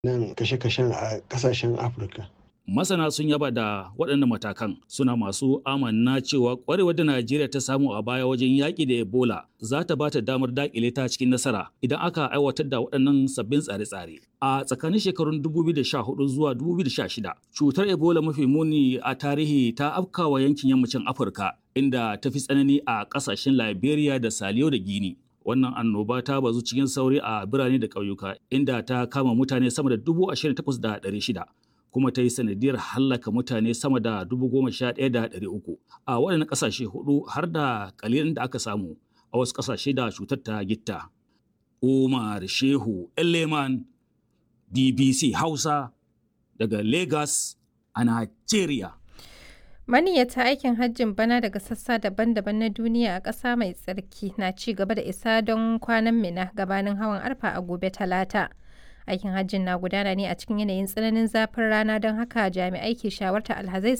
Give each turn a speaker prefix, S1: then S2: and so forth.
S1: nan kashe-kashen a ƙasashen Afirka.
S2: Masana sun yaba da waɗannan matakan suna masu amanna cewa ƙwarewar da Najeriya ta samu a baya wajen yaƙi da Ebola za ta ba ta damar daƙile ta cikin nasara idan aka aiwatar da waɗannan sabbin tsare-tsare. A tsakanin shekarun 2014 zuwa 2016, cutar Ebola mafi muni a tarihi ta afkawa yankin yammacin Afirka inda ta fi tsanani a ƙasashen Liberia da Saliyo da Guinea. Wannan annoba ta bazu cikin sauri a birane da ƙauyuka inda ta kama mutane sama da 28,600. kuma ta yi sanadiyar hallaka mutane sama da dubu goma sha ɗaya da ɗari uku a waɗannan ƙasashe hudu har da ƙalilin da aka samu a wasu ƙasashe da cutar ta gitta. Umar Shehu Eleman BBC Hausa daga Lagos a Najeriya.
S3: Maniyyata aikin hajjin bana daga sassa daban-daban na duniya a ƙasa mai tsarki na ci gaba da isa don kwanan mina gabanin hawan arfa a gobe talata. aikin hajjin na gudana ne a cikin yanayin tsananin zafin rana don haka jami'ai ke shawarta alhazai